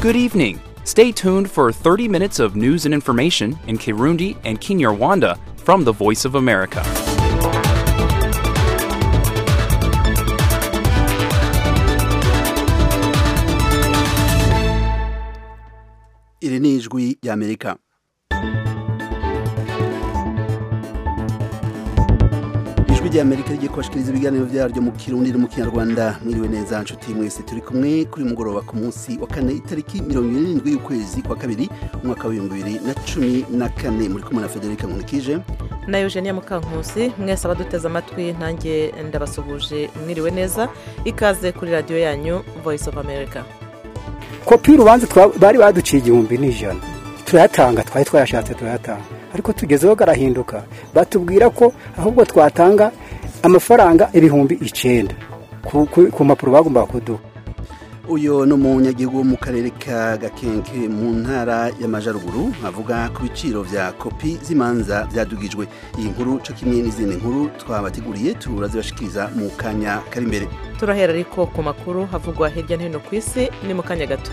Good evening. Stay tuned for 30 minutes of news and information in Kirundi and Kinyarwanda from the Voice of America. iri ni ijwi ry'amerika ijwi ry'amerika rigiye kubashikiriza ibiganiro byaryo mu kirundi no mu kinyarwanda mwiriwe neza nshuti mwese turi kumwe kuri uyu mugoroba ku munsi wa kane itariki mirongo irindwi y'ukwezi kwa kabiri umwaka w'ibihumbi bibiri na cumi na kane muri kumwe na federica nkunikije na eugenia mukankusi mwese abaduteze amatwi nanjye ndabasuhuje mwiriwe neza ikaze kuri radiyo yanyu voice of america kopi y'urubanza twa- bari baduciye igihumbi n'ijana turayatanga twari twayashatse turayatanga ariko tugezeho karahinduka batubwira ko ahubwo twatanga amafaranga ibihumbi icyenda ku, ku, ku mpapuro bagombaga kuduha uyu ni umunyagihugu wo mu karere ka gakenke mu ntara y'amajyaruguru avuga ku biciro bya kopi z'imanza byadugijwe iyi nkuru cyo kimwe n'izindi nkuru twabateguriye turazibashikiriza mu kanya kari imbere turahera ariko ku makuru havugwa hirya no hino ku isi ni mu kanya gato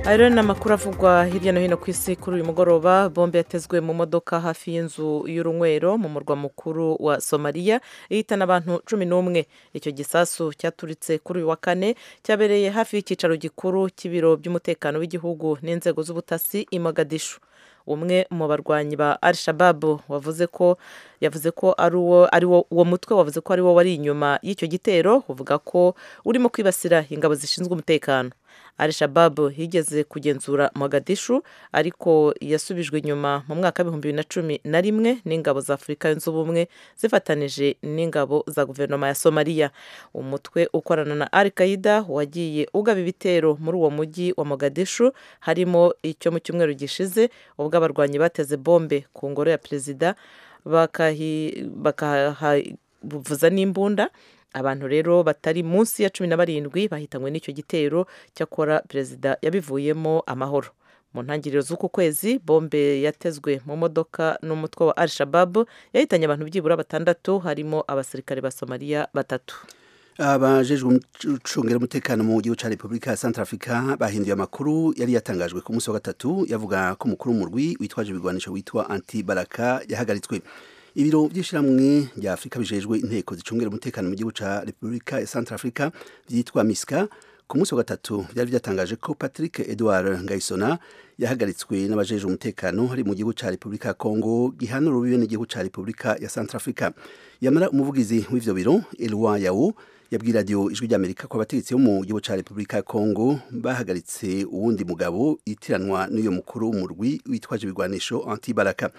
ayo rero ni amakuru avugwa hirya no hino ku isi kuri uyu mugoroba bombe yatezwe mu modoka hafi y'inzu y'urunywero mu murwa mukuru wa somaliya ihitana abantu cumi n'umwe icyo gisasu cyaturitse kuri uyu wa kane cyabereye hafi y'icyicaro gikuru cy'ibiro by'umutekano w'igihugu n'inzego z'ubutasi i mogadishu umwe mu barwanyi ba al shababu wavuze ko yavuze ko ari uwo ari wo uwo mutwe wavuze ko ari wo wari inyuma y'icyo gitero uvuga ko urimo kwibasira ingabo zishinzwe umutekano al shababu yigeze kugenzura mogadishu ariko yasubijwe inyuma mu mwaka w'ibihumbi bibiri na cumi na rimwe n'ingabo za afurika yunze ubumwe zifatanije n'ingabo za guverinoma ya somaliya umutwe ukorana na al qaida wagiye ugaba ibitero muri uwo mujyi wa mogadishu harimo icyo mu cyumweru gishize ubwo abarwanyi bateze bombe ku ngoro ya perezida bakahi- bakahavuza n'imbunda abantu rero batari munsi ya cumi na barindwi bahitanywe n'icyo gitero cyakora perezida yabivuyemo amahoro mu ntangiriro z'uku kwezi bombe yatezwe mu modoka n'umutwe wa al shababu yahitanye abantu byibura batandatu harimo abasirikare ba somaliya batatu abajejwe umucungira umutekano mu gihugu cya repubulika ya santara afurika bahinduye amakuru yari yatangajwe ku munsi wa gatatu yavuga ko umukuru w'umurwi witwaje ibigwanisho witwa anti baraka yahagaritswe ibiro by'ishyirahamwe rya afurika bijejwe inteko zicungira umutekano mu gihugu cya repubulika ya santara afurika byitwa misika ku munsi wa gatatu byari byatangaje ko patrick edouard ngayisona yahagaritswe n'abajejwe umutekano hari mu gihugu cya repubulika ya kongo gihana urubibe n'igihugu cya repubulika ya santara afurika yamara umuvugizi w'ivyo biro elwa yawo yabwiye radiyo ijwi ry'amerika ko abategetsi bo mu gihugu cya repubulika ya kongo bahagaritse uwundi mugabo itiranwa n'uyu mukuru w'umurwi witwaje ibigwanisho antibaraka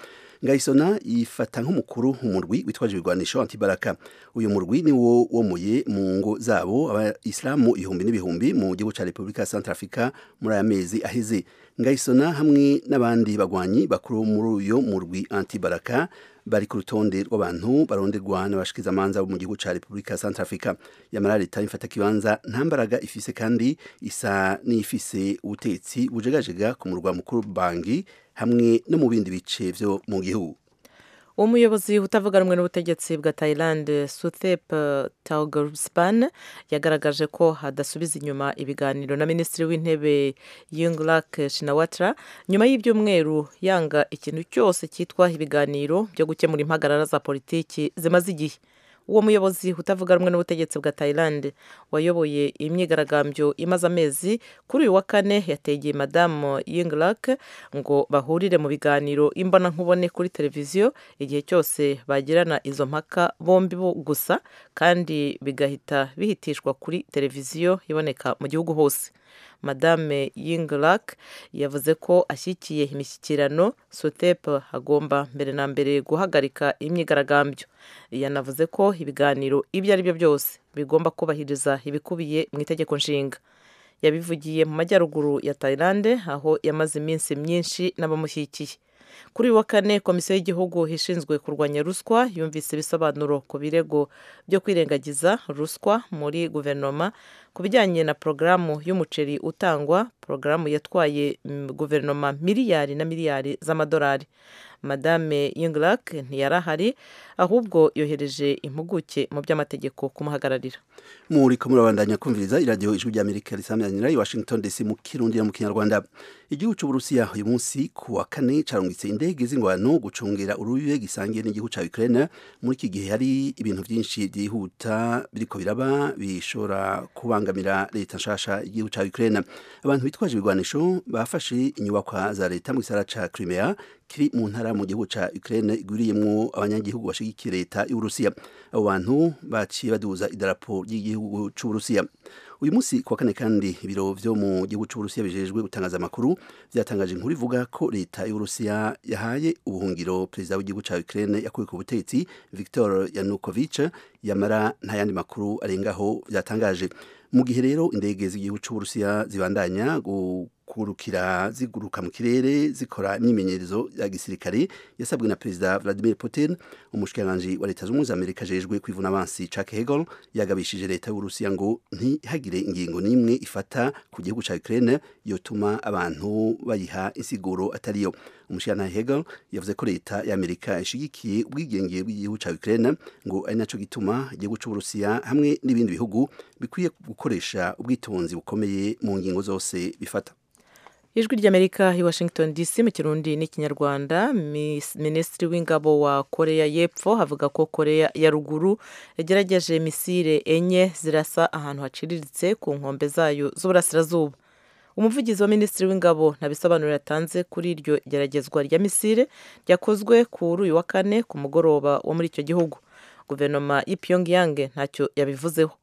ngayisona yifata nk'umukuru w'umurwi witwaje ibigwanisho antibaraka uyu murwi ni wo womuye mu ngo zabo abayisilamu ibihumbi n'ibihumbi mu gihugu cya repubulika ya santara afurika muri aya mezi aheze ngayisona hamwe n'abandi bagwanyi bakuru muri uyu murwi antibaraka bari ku rutonde rw'abantu baronderwa n'abashikizamanza bo mu gihugu cya repubulika ya santara afurika yamara leta imfata kibanza nta mbaraga ifise kandi isa n'ifise ubutetsi bujegajega ku murwa mukuru bangi hamwe no mu bindi bice vyo mu gihugu umuyobozi utavuga rumwe n'ubutegetsi bwa thailand suthep taugerspan yagaragaje ko hadasubiza inyuma ibiganiro na minisitiri w'intebe yingrak shinawatra nyuma y'ibyumweru yanga ikintu cyose cyitwa ibiganiro byo gukemura impagarara za politiki zimaze igihe uwo muyobozi utavuga rumwe n'ubutegetsi bwa thailand wayoboye imyigaragambyo imaze amezi kuri uyu wa kane yategeye madamu yingrak ngo bahurire mu biganiro imbonankubone kuri televiziyo igihe cyose bagirana izo mpaka bombi bo gusa kandi bigahita bihitishwa kuri televiziyo iboneka mu gihugu hose madame yingrak yavuze ko ashyigikiye imishyikirano sotep agomba mbere na mbere guhagarika imyigaragambyo yanavuze ko ibiganiro ibyo ari byo byose bigomba kubahiriza ibikubiye mu itegeko nshinga yabivugiye mu majyaruguru ya Thailand aho yamaze iminsi myinshi n'abamushyigikiye kuri uyu wa kane komisiyo y'igihugu ishinzwe kurwanya ruswa yumvise ibisobanuro ku birego byo kwirengagiza ruswa muri guverinoma ku bijyanye na porogaramu y'umuceri utangwa porogaramu yatwaye mm, guverinoma miliyari na miliyari z'amadolari madame yinglack ntiyari ahari ahubwo yohereje impuguke mu by'amategeko kumuhagararira muri ko murabandanya kumviriza iradiyo ijwi ry'amerika risamyanira i washington dc mu kirundi no mu kinyarwanda igihugu cy'uburusiya uyu munsi ku wa kane carungitse indege z'ingwano gucungera urubibe gisangiye n'igihugu cya ukraine muri iki gihe hari ibintu byinshi byihuta biriko biraba bishobora kubangamira leta nshasha y'igihugu cya ukraine abantu bitwaje ibigwanisho bafashe inyubakwa za leta mu gisara ca crimea kiri mu ntara mu gihugu ca Ukraine igwiriyemwo abanyagihugu bashigikiye leta y'Uburusiya abo bantu baciye baduza idarapo ry'igihugu c'Uburusiya uyu munsi kuwa kane kandi ibiro vyo mu gihugu c'Uburusiya bijejwe gutangaza amakuru vyatangaje inkuru ivuga ko leta y'Uburusiya yahaye ubuhungiro perezida w'igihugu ca Ukraine yakuye ku butegetsi Viktor Yanukovych yamara nta yandi makuru arengaho vyatangaje mu gihe rero indege z'igihugu c'Uburusiya zibandanya gu kurukira ziguruka mu kirere zikora imyimenyerezo ya gisirikare yasabwe na perezida Vladimir Putin umushikiranganji wa leta z'ubumwe za Amerika ajejwe kwivuna abansi Chuck Hagel yagabishije leta y'Uburusiya ngo ntihagire ingingo n'imwe ifata ku gihugu ca Ukraine yotuma abantu bayiha insiguro atariyo umushikiranganji Hagel yavuze ko leta y'Amerika ishigikiye ubwigenge bw'igihugu ca Ukraine ngo ari naco gituma igihugu c'Uburusiya hamwe n'ibindi bihugu bikwiye gukoresha ubwitonzi bukomeye mu ngingo zose bifata ijwi ry'amerika i washington dc mu kirundi n'ikinyarwanda Mis- minisitiri w'ingabo wa koreya y'epfo havuga ko koreya ya ruguru yagerageje misile enye zirasa ahantu haciriritse ku nkombe zayo z'uburasirazuba umuvugizi wa minisitiri w'ingabo nta bisobanuro yatanze kuri iryo geragezwa rya misile ryakozwe kuri uyu wa kane ku mugoroba wo muri icyo gihugu guverinoma y'i pyongyang ntacyo yabivuzeho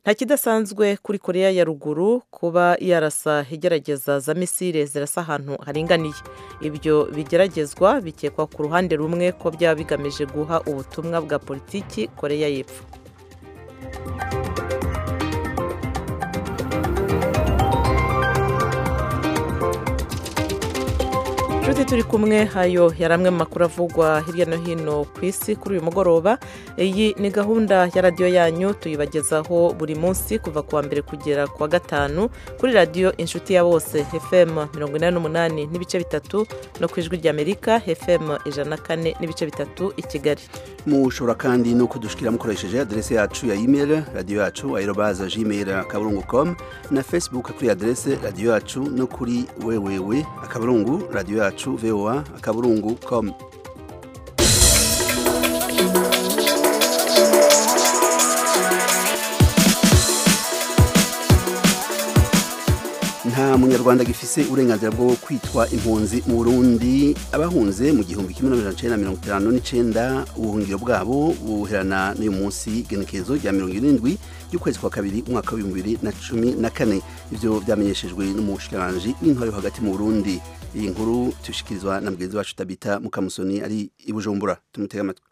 nta kidasanzwe kuri koreya ya ruguru kuba yarasa igerageza za misile zirasa ahantu haringaniye ibyo bigeragezwa bikekwa ku ruhande rumwe ko byaba bigamije guha ubutumwa bwa politiki koreya y'epfo inshuti turi kumwe hayo yari amwe mu makuru avugwa hirya no hino ku isi kuri uyu mugoroba iyi ni gahunda ya radiyo yanyu tuyibagezaho buri munsi kuva ku wa mbere kugera ku wa gatanu kuri radiyo inshuti ya bose fm mirongo inani n'umunani n'ibice bitatu no ku ijwi ry'amerika fm ijana na kane n'ibice bitatu i kigali mushobora kandi no kudushikira mukoresheje aderese yacu ya email radiyo yacu aerobaza gmail akaburungu com na facebook kuri aderese radiyo yacu no kuri wewewe akaburungu radiyo yacu voa akaburungu com nta munyarwanda gifise uburenganzira bwo kwitwa impunzi mu Burundi abahunze mu gihumbi kimwe n'amajana icenda mirongo itanu n'icenda ubuhungiro bwabo buherana n'uyu munsi igenekerezo rya mirongo irindwi ry'ukwezi kwa kabiri umwaka w'ibihumbi bibiri na cumi na kane ivyo vyamenyeshejwe n'umushikiranganji w'intwari yo hagati mu Burundi iyi nkuru tushikirizwa na mugenzi wacu Tabita Mukamusoni ari i Bujumbura tumutega amatwi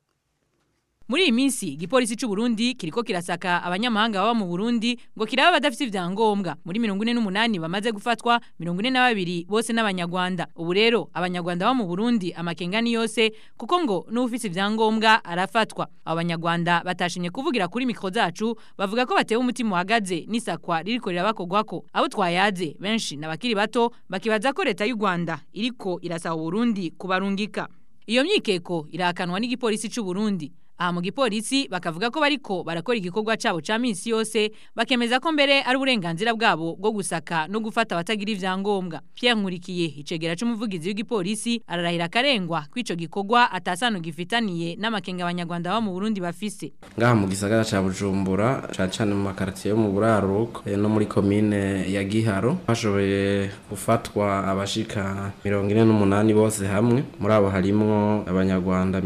Muri iyi minsi igipolisi cy'u Burundi kiriko kirasaka abanyamahanga baba mu Burundi ngo kiraba badafite ivyangombwa muri 48 bamaze gufatwa 42 bose n'abanyarwanda ubu rero abanyarwanda baba mu Burundi amakengani yose kuko ngo n'ufite ivyangombwa arafatwa abo banyarwanda batashimye kuvugira kuri mikro zacu bavuga ko batewe umutima uhagaze n'isakwa ririko rirabakogwako abo twayaze benshi n'abakiri bato bakibaza ko leta y'u Rwanda iriko irasaba Burundi kubarungika iyo myikeko irakanwa n'igipolisi cy'u Burundi aha mu gipolisi bakavuga ko bariko barakora igikorwa cabo ca minsi yose bakemeza ko mbere ari uburenganzira bwabo bwo gusaka no gufata abatagira ivyangombwa Pierre Nkurikiye icegera c'umuvugizi w'igipolisi ararahira akarengwa kw'ico gikorwa atasano gifitaniye n'amakenga abanyarwanda baba mu Burundi bafise ngaha mu gisagara ca Bujumbura cane cane mu makartier yo mu buraruko eh, no muri komine ya Giharo hashoboye gufatwa abashika 48 bose hamwe muri abo harimwo abanyarwanda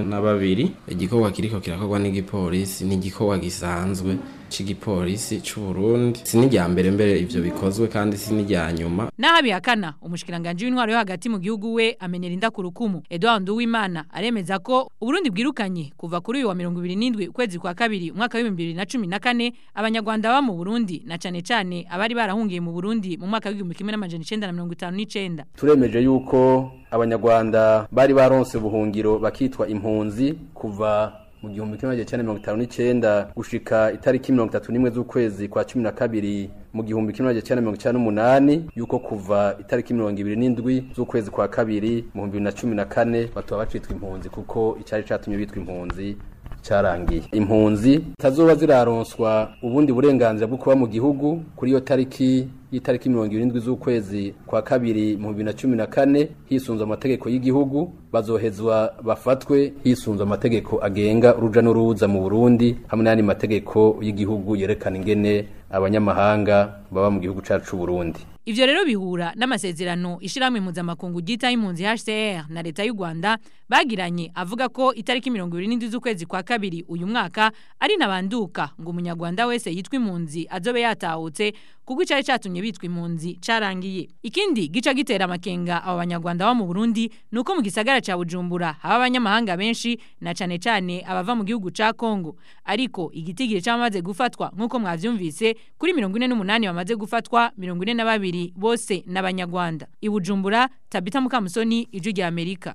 42 igikorwa igikorwa kiriko kirakorwa n'igipolisi ni igikorwa gisanzwe c'igipolisi c'u Burundi sinirya mbere mbere ivyo bikozwe kandi sinirya nyuma naho abihakana umushikiranganje w'intwaro yo hagati mu gihugu we amenera inda ku rukumu Edouard Uwimana aremeza ko Uburundi bwirukanye kuva kuri uyu wa 27 kwezi kwa kabiri umwaka wa 2014 abanyarwanda baba mu Burundi na cane cane abari barahungiye mu Burundi mu mwaka wa 1959 turemeje yuko abanyarwanda bari baronse ubuhungiro bakitwa impunzi kuva mu gihumbi kimwe magana cyenda mirongo itanu n'icyenda gushika itariki mirongo itatu n'imwe z'ukwezi kwa cumi na kabiri mu gihumbi kimwe magana cyenda mirongo icyenda n'umunani yuko kuva itariki mirongo ibiri n'indwi z'ukwezi kwa kabiri mu bihumbi bibiri na cumi na kane batuba bacitwa impunzi kuko icyari cyatumye bitwa impunzi cyarangiye impunzi zitazoba ziraronswa ubundi burenganzira bwo kuba mu gihugu kuri iyo tariki y'itariki mirongo irindwi z'ukwezi kwa kabiri mu bibiri na cumi na kane hisunzwe amategeko y'igihugu bazohezwa bafatwe hisunzwe amategeko agenga uruja n'uruza mu burundi hamwe n'ayandi mategeko y'igihugu yerekana ingene abanyamahanga baba mu gihugu cyacu c'u burundi ivyo rero bihura n'amasezerano ishirahamwe mpuzamakungu ryita impunzi HCR na leta y'u Rwanda bagiranye avuga ko itariki mirongo ibiri n'indwi z'ukwezi kwa kabiri uyu mwaka ari nabanduka ngo umunyarwanda wese yitwa impunzi azobe yatahutse kuko icari catumye bitwa impunzi carangiye ikindi gica gitera amakenga abo banyarwanda bo mu Burundi nuko mu gisagara ca Bujumbura haba abanyamahanga benshi na cane cane abava mu gihugu ca Kongo ariko igitigiri cyamaze gufatwa nkuko mwavyumvise kuri 48 bamaze gufatwa 42 bose n'abanyarwanda i bujumbura tabita mukamusoni ijwi rya amerika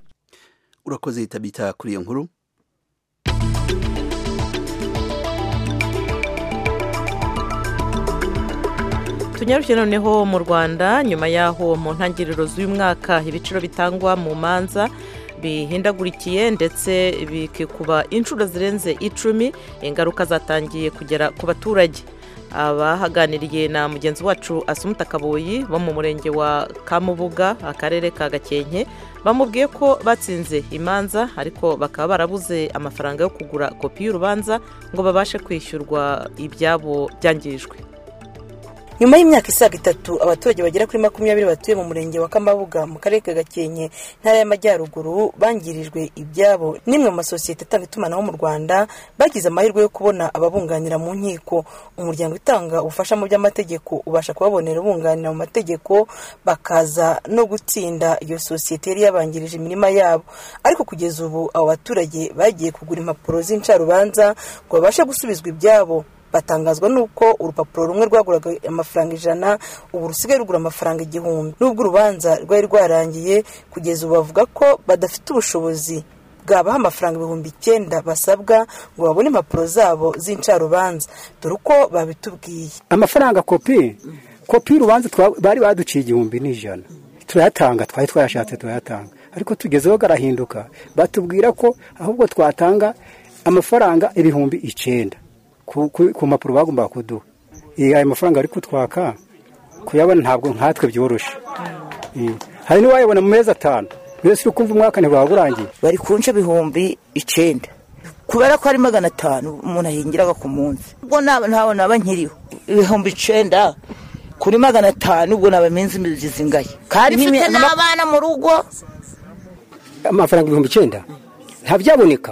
urakoze tabita kuri iyo nkuru tunyarukiye noneho mu rwanda nyuma y'aho mu ntangiriro z'uyu mwaka ibiciro bitangwa mu manza bihindagurikiye ndetse bikikuba inshuro zirenze icumi ingaruka zatangiye kugera ku baturage abahaganiriye na mugenzi wacu asumuta kaboyi bo mu murenge wa kamubuga akarere ka gakenke bamubwiye ko batsinze imanza ariko bakaba barabuze amafaranga yo kugura kopi y'urubanza ngo babashe kwishyurwa ibyabo byangijwe nyuma y'imyaka isaga itatu abaturage bagera kuri makumyabiri batuye mu murenge wa kamabuga mu karere ka gakenke ntara y'amajyaruguru bangirijwe ibyabo n'imwe mu masosiyete atanga itumanaho mu rwanda bagize amahirwe yo kubona ababunganira mu nkiko umuryango utanga ubufasha mu by'amategeko ubasha kubabonera ubunganira mu mategeko bakaza no gutsinda iyo sosiyete yari yabangirije imirima yabo ariko kugeza ubu abo baturage bagiye kugura impapuro z'incarubanza ngo babashe gusubizwa ibyabo batangazwa nuko urupapuro rumwe rwaguraga amafaranga ijana ubu rusigaye rugura amafaranga igihumbi nubwo urubanza rwari rwarangiye kugeza ubu bavuga ko badafite ubushobozi bwabaha amafaranga ibihumbi icyenda basabwa ngo babone impapuro zabo z'incarubanza dore uko babitubwiye amafaranga kopi kopi y'urubanza bari baduciye igihumbi n'ijana turayatanga twari twayashatse turayatanga ariko tugezeho garahinduka batubwira ko ahubwo twatanga amafaranga ibihumbi icyenda ku mpapuro bagombaga kuduha ayo mafaranga ari kutwaka kuyabona ntabwo nkatwe byoroshye hari n'uwayabona mu mezi atanu mbese uri kumva umwaka ntiwaba urangiye bari kunca ibihumbi icyenda kubera ko ari magana atanu umuntu ahingiraga ku munsi ubwo ntabwo naba nkiriho ibihumbi icyenda kuri magana atanu ubwo naba iminsi zizingaye kandi mfite n'abana mu rugo amafaranga ibihumbi icyenda ntabyaboneka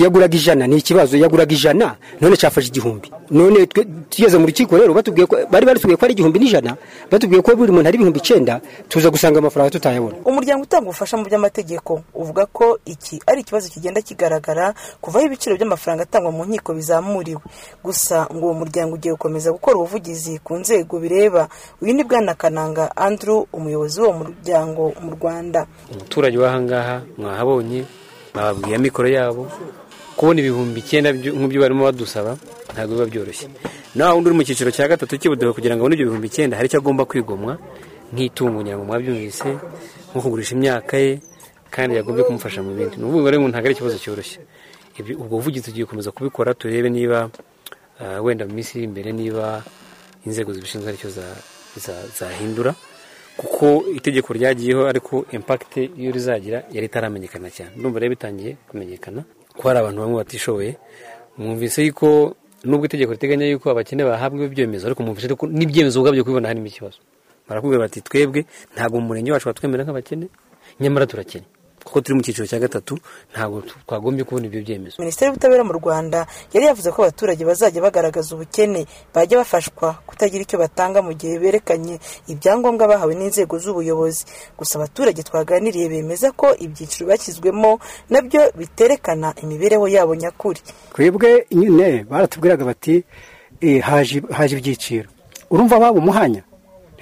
yaguraga ijana ni ikibazo yaguraga ijana none cyafashe igihumbi none tugeze mu rukiko rero batubwiye ko bari batubwiye ko ari igihumbi n'ijana batubwiye ko buri muntu ari ibihumbi icyenda tuza gusanga amafaranga tutayabona umuryango utanga ubufasha mu by'amategeko uvuga ko iki ari ikibazo kigenda kigaragara kuvaho ibiciro by'amafaranga atangwa mu nkiko bizamuriwe gusa ngo uwo muryango ugiye gukomeza gukora ubuvugizi ku nzego bireba uyu ni bwana kananga andrew umuyobozi w'uwo muryango mu rwanda umuturage w'ahangaha mwahabonye bababwira mikoro yabo kubona ibihumbi icyenda nk'ibyo barimo badusaba ntabwo biba byoroshye nawe undi uri mu cyiciro cya gatatu cy'ibuduha kugira ngo abone ibyo bihumbi icyenda hari icyo agomba kwigomwa nk'itungo ngira ngo mwabyumvise nko kugurisha imyaka ye kandi yagombye kumufasha mu bindi ni ukuvuga ngo ntabwo ari ikibazo cyoroshye ubwo buvugizi tugiye gukomeza kubikora turebe niba wenda mu minsi iri imbere niba inzego zibishinzwe aricyo zahindura kuko itegeko ryagiyeho ariko impakite iyo rizagira yari itaramenyekana cyane ndumva rero bitangiye kumenyekana ko hari abantu bamwe batishoboye mwumvise yuko nubwo itegeko riteganya yuko abakene bahabwa ibyemezo ariko mwumvise ko n'ibyemezo ubwabyo kubibona harimo ikibazo barakubwira bati twebwe ntabwo mu murenge wacu batwemera nk'abakene nyamara turakene kuko turi mu cyiciro cya gatatu ntabwo twagombye kubona ibyo byemezo minisiteri y'ubutabera mu rwanda yari yavuze ko abaturage bazajya bagaragaza ubukene bajya bafashwa kutagira icyo batanga mu gihe berekanye ibyangombwa bahawe n'inzego z'ubuyobozi gusa abaturage twaganiriye bemeza ko ibyiciro bashyizwemo nabyo biterekana imibereho yabo nyakuri twebwe nyine baratubwiraga bati haje ibyiciro urumva waba umuhanya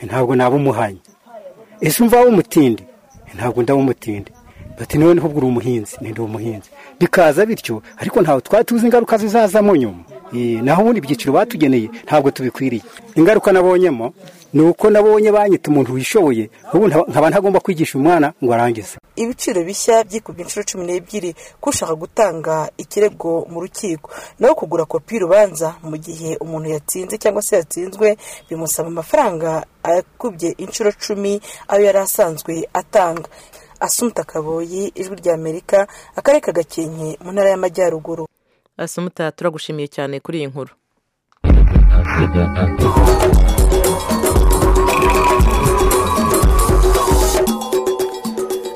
ntabwo naba umuhanya ese umva waba umutindi ntabwo ndaba umutindi bati noneho ubwo uri umuhinzi ndi umuhinzi bikaza bityo ariko ntawe twari tuzi ingaruka zizazamo nyuma Eh, naho ubundi ibyiciro batugeneye ntabwo tubikwiriye ingaruka nabonyemo ni uko nabonye banyita umuntu wishoboye ubu nta- nkaba ntagomba kwigisha umwana ngo arangize ibiciro bishya byikubye inshuro cumi n'ebyiri k'ushaka gutanga ikirego mu rukiko naho kugura kopi y'urubanza mu gihe umuntu yatsinze cyangwa se yatsinzwe bimusaba amafaranga akubye inshuro cumi ayo yari asanzwe atanga asumta kaboyi ijwi rya amerika akarere ka gakenke mu ntara y'amajyaruguru asumuta turagushimiye cyane kuri iyi nkuru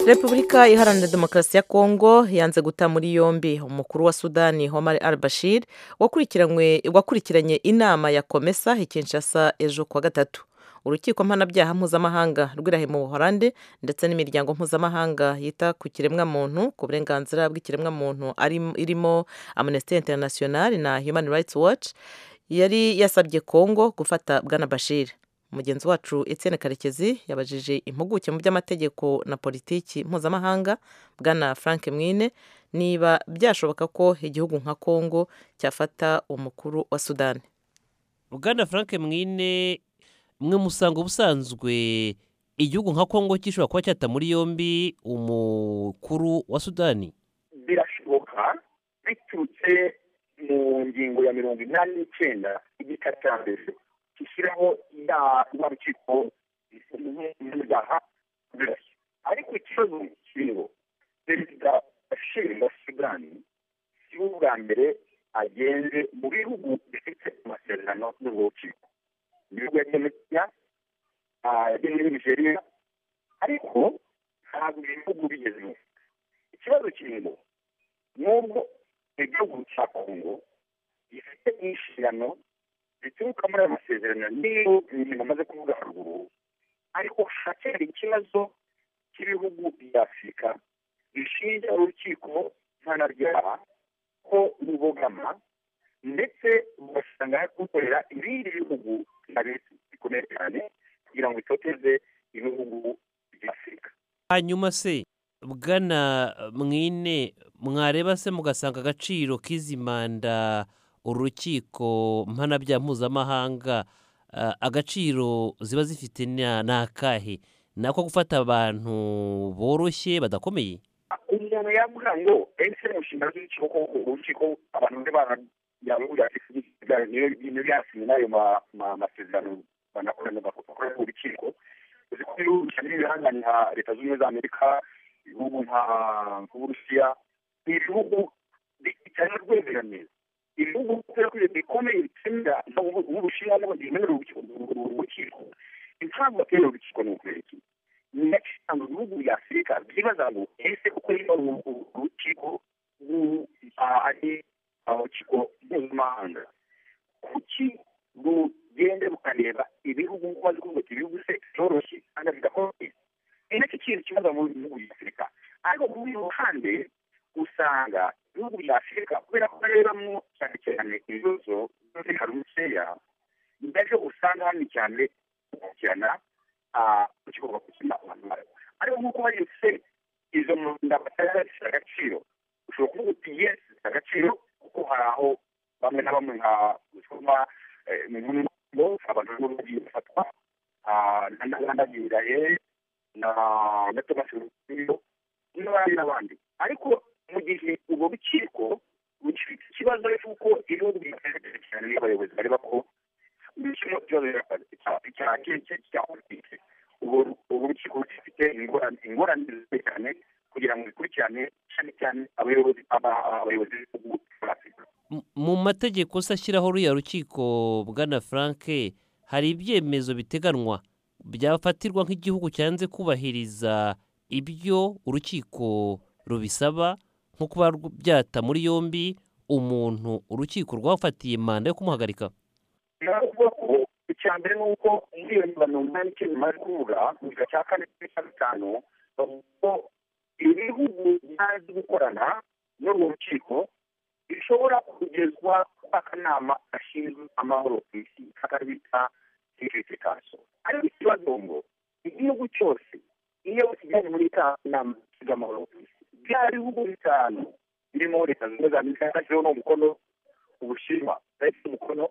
repubulika iharanira demokarasi ya kongo yanze guta muri yombi umukuru wa sudani homar al bashir wakurikiranywe- wakurikiranye inama ya komesa i kinshasa ejo kuwa gatatu urukiko mpanabyaha mpuzamahanga rw'irahe mu buhorande ndetse n'imiryango mpuzamahanga yita ku kiremwamuntu ku burenganzira bw'ikiremwamuntu ari- irimo amnesty international na human rights watch yari yasabye kongo gufata bwana bashir mugenzi wacu etienne karekezi yabajije impuguke mu by'amategeko na politiki mpuzamahanga bwana frank mwine niba byashoboka ko igihugu nka kongo cyafata umukuru wa sudani bwana frank mwine mwe musanga ubusanzwe igihugu nka kongo gishobora kuba cyata muri yombi umukuru wa sudani birashoboka biturutse mu ngingo ya mirongo inani n'icyenda igika cya mbere gishyiraho inama rukiko ibyaha birashya ariko ikibazo kiriho perezida bashir wa sudani si we ubwa mbere agenze mu bihugu bifite amasezerano n'urwo rukiko mu bihugu yagiye muri kenya ah, yagiye muri nigeria ariko ntabwo ibyo bihugu bigezemo ikibazo kirimo n'ubwo igihugu cya kongo gifite inshingano zituruka muri ayo masezerano niyo imirimo amaze kuvuga haruguru ariko haracyari ikibazo cy'ibihugu bya afurika bishinja urukiko mpanabyaha ko rubogama ndetse rugasanga gukorera ibindi bihugu bya leta bikomeye cyane kugira ngo bitoteze ibihugu bya afurika hanyuma se bwana mwine mwareba se mugasanga agaciro k'izi manda urukiko mpanabyaha mpuzamahanga ah, agaciro ziba zifite na- ni akahe ni ako gufata abantu boroshye badakomeye umuntu yavuga ngo ese mu nshingano z'urukiko ko urukiko abantu bari barabyabuya ibintu byasinye n'ayo ma- ma- masezerano banakorana bakorera ku rukiko uzi ko ibihugu cyane n'ibihangane nka leta zunze ubumwe za amerika ibihugu nka uburusiya ni ibihugu bitanga rwemeraneza ibihugu kubera ko ibintu bikomeye bitemera nk'ubushinwa n'abagenewe urukiko impamvu batera urukiko ni ukwereka ndetse mu bihugu bya afurika byibaza ngo ese kuko niba uru- urukiko rw'u- ah, ari urukiko mpuzamahanga kuki rugende rukareba ibihugu kuko bazi kuvuga ati ibihugu se byoroshye kandi bidakomeye ni nacyo kintu kibaza mu bihugu bya afurika ariko ku rundi ruhande usanga ibihugu bya afurika kubera ko barebamo cyane cyane ibibazo by'umutekano mukeya nabyo usanga hano cyane gukurikirana urukiko gukina abantu bayo ariko nk'uko bari se izo munda batazifite agaciro ushobora kuvuga uti yesi zifite agaciro kuko hari aho bamwe na bamwe nka gusoma mu ngo abantu bamwe bagiye bafatwa ah, na naganda biraye na na tomasi ruriyo n'abandi n'abandi ariko mu gihe ubwo rukiko rufite ikibazo cy'uko ibihugu bitegereje cyane n'abayobozi bareba ko n'ikino kibazo cya keke cya politiki ubu ubu urukiko rufite ingorane ingorane zikomeye cyane kugira ngo bikurikirane cyane cyane abayobozi aba- abayobozi b'ibihugu bya afurika M- mu mategeko se ashyiraho ruriya rukiko bwana frank hari ibyemezo biteganwa byafatirwa nk'igihugu cyanze kubahiriza ibyo urukiko rubisaba nko kuba rw- byata muri yombi umuntu urukiko rwafatiye manda yo kumuhagarika nawe uvuga ko icya mbere ni uko muri iyo mirongo inani n'icyenda bari kuvuga mu gika cya kane n'icya gatanu bavuga ko ibihugu byazi gukorana n'urwo rukiko bishobora kugezwa kw'akanama gashinzwe amahoro ku isi kakari bita security council ariko ikibazo ngo igihugu cyose iyo kijyanye muri ka nama cy'amahoro ku isi byari ibihugu bitanu birimo leta zunze za amerika yafasheho n'umukono ubushinwa yafashe umukono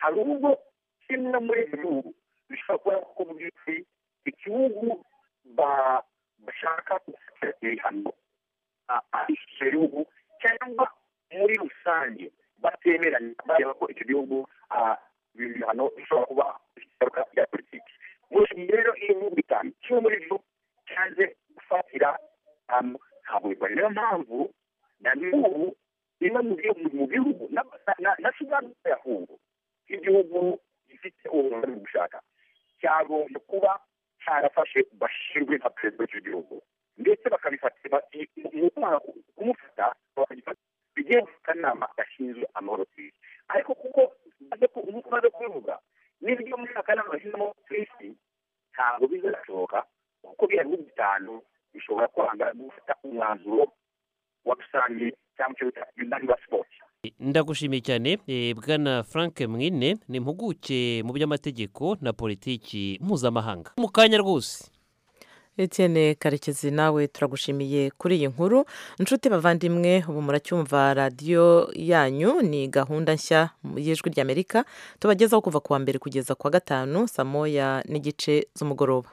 hari ubwo kimwe muri ibyo bihugu bishobora kuba ko mu by'ukuri igihugu ba- bashaka gufatira ibihano ari icyo gihugu cyangwa muri rusange batemeranya bareba ko icyo gihugu ah, ibi bihano bishobora kuba bifite ingaruka bya politiki muri iki gihe rero iyo bihugu bitanu kimwe muri byo cyaje gufatira ahantu haburirwa niyo mpamvu na n'ubu bimwe mu bihugu- mu bihugu na- na- na sudani ya kongo nk'igihugu gifite ubumenyi bwo gushaka cyagombye kuba cyarafashe bashinzwe nka perezida w'icyo gihugu ndetse bakabifatira mu kwanga kumufata bakagifata bigiye mu kanama gashinzwe amahoro ku isi ariko kuko baze ku- nk'uko umaze kubivuga n'ibyo muri aka kanama gashinzwe amahoro ku isi ntabwo bizashoboka kuko biriya bihugu bitanu bishobora kwanga gufata umwanzuro wa rusange cyangwa icyo bita yunanibasipoti ndagushimiye cyane eh, bwana frank mwine ni impuguke mu by'amategeko na politiki mpuzamahanga mu kanya rwose Etienne karekezi nawe turagushimiye kuri iyi nkuru inshuti bavandimwe ubu muracyumva radiyo yanyu ni gahunda nshya y'ijwi ry'amerika tubagezaho kuva ku wa mbere kugeza ku wa gatanu saa moya n'igice z'umugoroba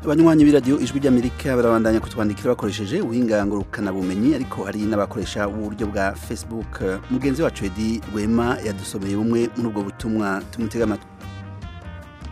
abanywanyi b'iradiyo ijwi ry'amerika barabandanya kutwandikira bakoresheje ubuhinga ngurukanabumenyi ariko hari n'abakoresha uburyo bwa facebook mugenzi wacu edi rwema yadusomeye bumwe muri ubwo butumwa tumutega amatwi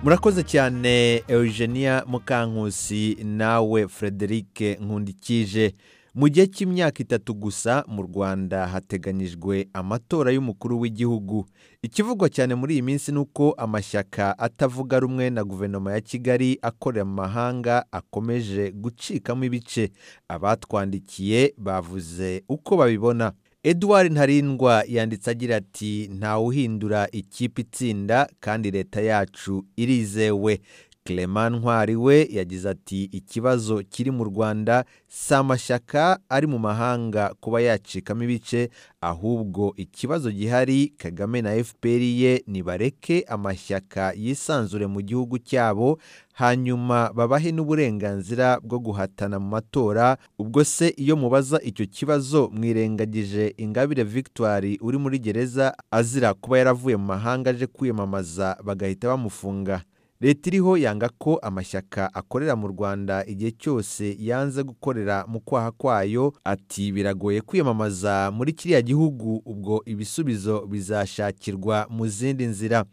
murakoze cyane eugenia mukankusi nawe frederike nkundikije mu gihe cy'imyaka itatu gusa mu rwanda hateganyijwe amatora y'umukuru w'igihugu ikivugwa cyane muri iyi minsi ni uko amashyaka atavuga rumwe na guverinoma ya kigali akorera mu mahanga akomeje gucikamo ibice abatwandikiye bavuze uko babibona Edouard Ntarindwa yanditse agira ati ntawuhindura ikipe itsinda kandi leta yacu irizewe Clement Ntwari we yagize ati ikibazo kiri mu Rwanda si amashyaka ari mu mahanga kuba yacikamo ibice ahubwo ikibazo gihari Kagame na FPR ye nibareke amashyaka yisanzure mu gihugu cyabo hanyuma babahe n'uburenganzira bwo guhatana mu matora ubwo se iyo mubaza icyo kibazo mwirengagije ingabire victoire uri muri gereza azira kuba yaravuye mu mahanga aje kwiyamamaza bagahita bamufunga leta iriho yanga ko amashyaka akorera mu rwanda igihe cyose yanze gukorera mu kwaha kwayo ati biragoye kwiyamamaza muri kiriya gihugu ubwo ibisubizo bizashakirwa mu zindi nzira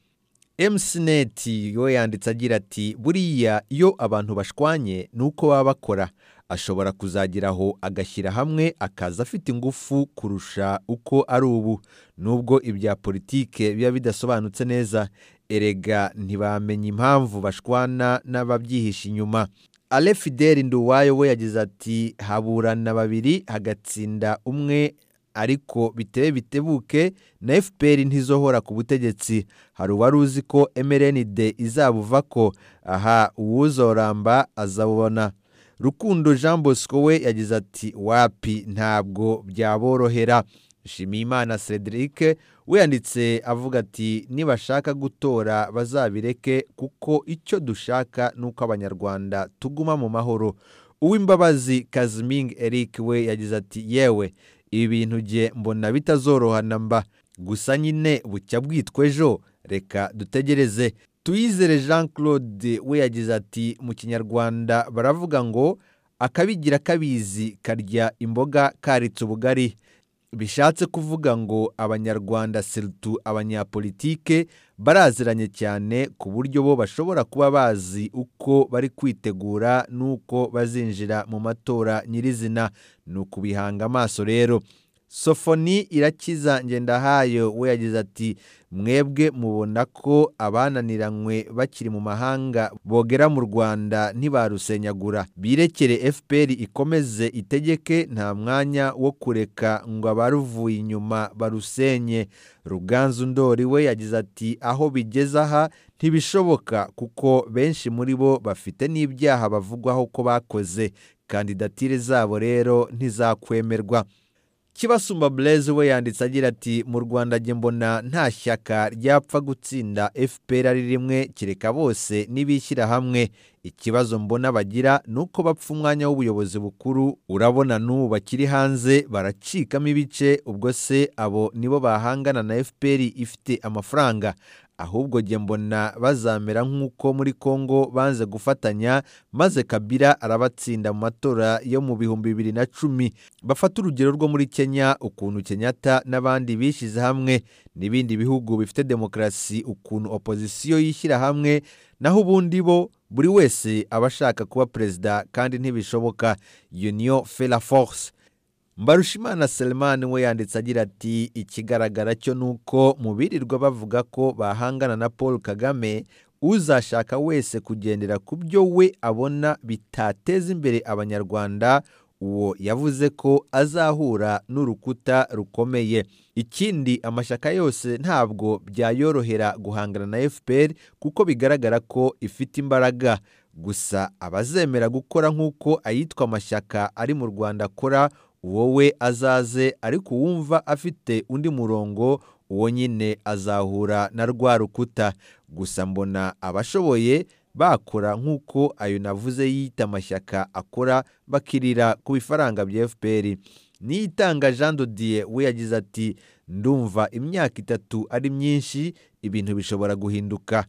mcnet yo yanditse agira ati buriya iyo abantu bashwanye ni uko baba bakora ashobora kuzageraho agashyira hamwe akaza afite ingufu kurusha uko ari ubu nubwo ibya politike biba bidasobanutse neza erega ntibamenya impamvu bashwana n'ababyihisha inyuma ale fideli nduwayo we yagize ati haburana babiri hagatsinda umwe ariko biteye bitebuke na fpr ntizohora ku butegetsi hari uwari uzi ko mrnd izabuva ko aha uwuzoramba azabubona rukundo jean bosco we yagize ati wapi ntabwo byaborohera shimiyimana cedric we yanditse avuga ati nibashaka gutora bazabireke kuko icyo dushaka ni uko abanyarwanda tuguma mu mahoro uwimbabazi kaziming eric we yagize ati yewe ibi bintu jye mbona bitazorohana mba gusa nyine bucya bwitwa ejo reka dutegereze tuyizere jean claude we yagize ati mu kinyarwanda baravuga ngo akabigira kabizi karya imboga karitse ubugari bishatse kuvuga ngo abanyarwanda siritu abanyapolitike baraziranye cyane ku buryo bo bashobora kuba bazi uko bari kwitegura n'uko bazinjira mu matora nyirizina ni ukubihanga amaso rero sofoni irakiza ngendahayo we yagize ati mwebwe mubona ko abananiranywe bakiri mu mahanga bogera mu rwanda ntibarusenyagura birekere fpr ikomeze itegeke nta mwanya wo kureka ngo abaruvuye inyuma barusenye ruganzu ndori we yagize ati aho bigeze aha ntibishoboka kuko benshi muri bo bafite n'ibyaha bavugwaho ko bakoze kandidatire zabo rero ntizakwemerwa kibasumba blaise we yanditse agira ati mu rwanda njye mbona nta shyaka ryapfa gutsinda fpr ari rimwe kereka bose n'ibishyira hamwe ikibazo mbona bagira ni uko bapfa umwanya w'ubuyobozi bukuru urabona n'ubu bakiri hanze baracikamo ibice ubwo se abo nibo bahangana na fpr ifite amafaranga ahubwo njye mbona bazamera nk'uko muri kongo banze gufatanya maze kabila arabatsinda mu matora yo mu bihumbi bibiri na cumi bafata urugero rwo muri kenya ukuntu kenyatta n'abandi bishyize hamwe n'ibindi bihugu bifite demokarasi ukuntu opozisiyo yishyira hamwe naho ubundi bo buri wese aba ashaka kuba perezida kandi ntibishoboka union fera force mbarushimana selemani we yanditse agira ati ikigaragara cyo ni uko mu birirwa bavuga ko bahangana na paul kagame uzashaka wese kugendera ku byo we abona bitateza imbere abanyarwanda uwo yavuze ko azahura n'urukuta rukomeye ikindi amashyaka yose ntabwo byayorohera guhangana na fpr kuko bigaragara ko ifite imbaraga gusa abazemera gukora nk'uko ayitwa amashyaka ari mu rwanda akora wowe azaze ariko uwumva afite undi murongo uwo nyine azahura na rwa rukuta gusa mbona abashoboye bakora nk'uko ayo navuze yita amashyaka akora bakirira ku bifaranga bya fpr niyitanga jean dodiye we yagize ati ndumva imyaka itatu ari myinshi ibintu bishobora guhinduka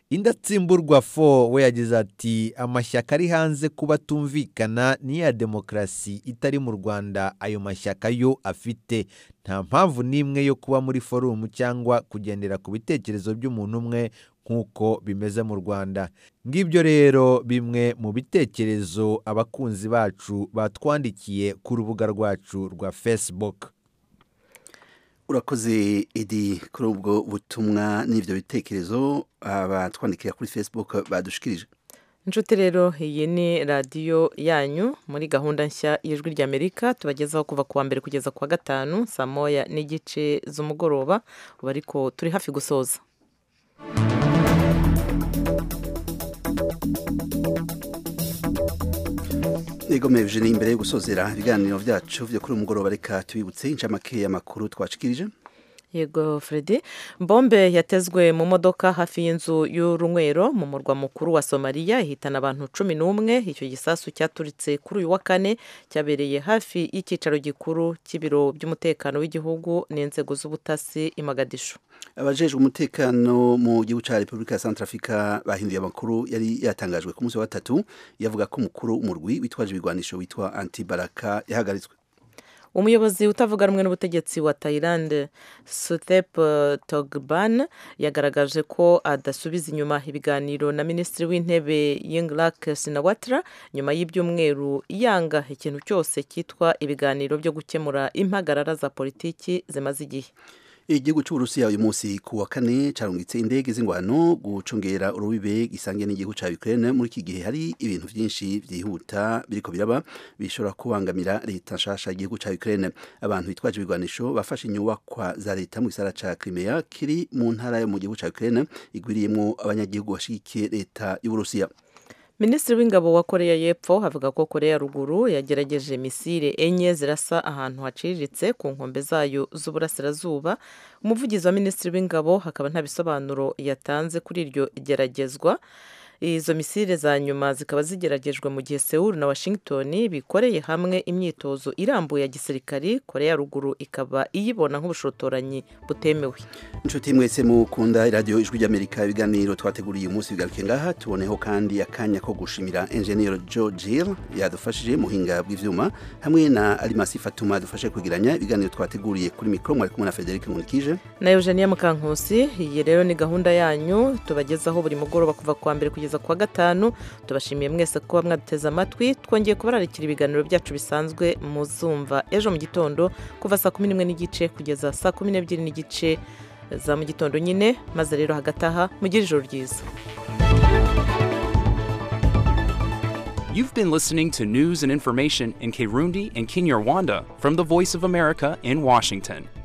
indatsimburwa fo we yagize ati amashyaka ari hanze kuba atumvikana n'iya demokarasi itari mu rwanda ayo mashyaka yo afite nta mpamvu n'imwe yo kuba muri forumu cyangwa kugendera ku bitekerezo by'umuntu umwe nk'uko bimeze mu rwanda ngibyo rero bimwe mu bitekerezo abakunzi bacu batwandikiye ku rubuga rwacu rwa facebook urakoze edi kuri ubwo butumwa n'ibyo bitekerezo abatwandikira kuri facebook badushikirije inshuti rero iyi ni radiyo yanyu muri gahunda nshya y'ijwi ry'amerika tubagezaho kuva kuwa mbere kugeza kuwa gatanu saa moya n'igice z'umugoroba ubu ariko turi hafi gusoza nigomeye ni imbere yo gusozera ibiganiro byacu byo kuri umugoroba reka tubibutse inshamake y'amakuru twacikirije yego Freddy bombe yatezwe mu modoka hafi y'inzu y'urunywero mu murwa mukuru wa somaliya ihitana abantu cumi n'umwe icyo gisasu cyaturitse kuri uyu wa kane cyabereye hafi y'icyicaro gikuru cy'ibiro by'umutekano w'igihugu n'inzego z'ubutasi imagadisho abajejwe umutekano mu gihugu cya repubulika ya santarafrika bahinduye amakuru yari yatangajwe ku munsi wa gatatu yavuga ko umukuru w'umurwi witwaje ibigwanisho witwa antibaraka yahagaritswe umuyobozi utavuga rumwe n'ubutegetsi wa tayilande sutep togban yagaragaje ko adasubiza inyuma ibiganiro na minisitiri w'intebe yingrak sinawatra nyuma y'ibyumweru yanga ikintu cyose cyitwa ibiganiro byo gukemura impagarara za politiki zimaze igihe igihugu cy'uburusiya uyu munsi ku wa kane carungitse indege z'ingwano gucungera urubibe gisangiye n'igihugu cya ukraine muri iki gihe hari ibintu byinshi byihuta biriko biraba bishobora kubangamira leta nshasha y'igihugu cya ukraine abantu bitwaje ibigwanisho bafashe inyubakwa za leta mu gisara cya crimea kiri mu ntara yo mu gihugu cya ukraine igwiriyemo abanyagihugu bashigikiye leta y'uburusiya minisitiri w'ingabo wa koreya y'epfo avuga ko koreya ruguru yagerageje misile enye zirasa ahantu haciriritse ku nkombe zayo z'uburasirazuba umuvugizi wa minisitiri w'ingabo hakaba nta bisobanuro yatanze kuri iryo geragezwa izo misile za nyuma zikaba zigeragejwe mu gihe Seoul na washington bikoreye hamwe imyitozo irambuye ya gisirikari koreya ruguru ikaba iyibona nk'ubushotoranyi butemewe inshuti mwese mukunda iradiyo ijwi ry'amerika ibiganiro twateguriye uyu munsi bigaruke ngaha tuboneho kandi akanya ko gushimira enjeniyeri joe jill yadufashije muhinga bw'ibyuma hamwe na arimasi fatuma yadufashe kugiranya ibiganiro twateguriye kuri mikoro mwari kumwe na frederic nkurikije na eugenia mukankusi iyi rero ni gahunda yanyu tubagezaho buri mugoroba kuva kuwa mbere kugeza kuwa gatanu tubashimiye mwese kuba mwaduteze amatwi twongeye kubararikira ibiganiro byacu bisanzwe muzumva ejo mu gitondo kuva saa kumi n'imwe n'igice kugeza saa kumi n'ebyiri n'igice za mu gitondo nyine maze rero hagati aha mugire ijoro ryiza You've been listening to news and information in Kirundi and Kinyarwanda from the Voice of America in Washington.